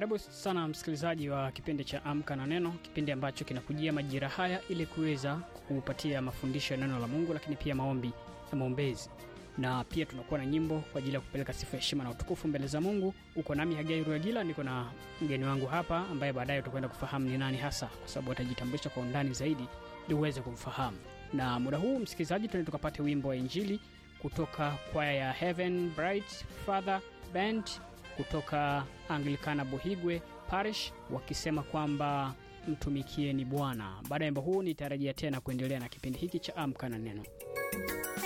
Karibu sana msikilizaji wa kipindi cha Amka na Neno, kipindi ambacho kinakujia majira haya ili kuweza kupatia mafundisho ya neno la Mungu, lakini pia maombi na maombezi, na pia tunakuwa na nyimbo kwa ajili ya kupeleka sifa, heshima na utukufu mbele za Mungu. Uko nami Hagai Ruagila, niko na mgeni wangu hapa ambaye baadaye utakwenda kufahamu ni nani hasa, kwa sababu atajitambulisha kwa undani zaidi ili uweze kumfahamu. Na muda huu msikilizaji, tuende tukapate wimbo wa Injili kutoka kwaya ya Heaven Bright Father Band kutoka Anglikana Buhigwe Parish wakisema kwamba mtumikieni Bwana. Baada ya wimbo huu nitarejea tena kuendelea na kipindi hiki cha Amka na Neno.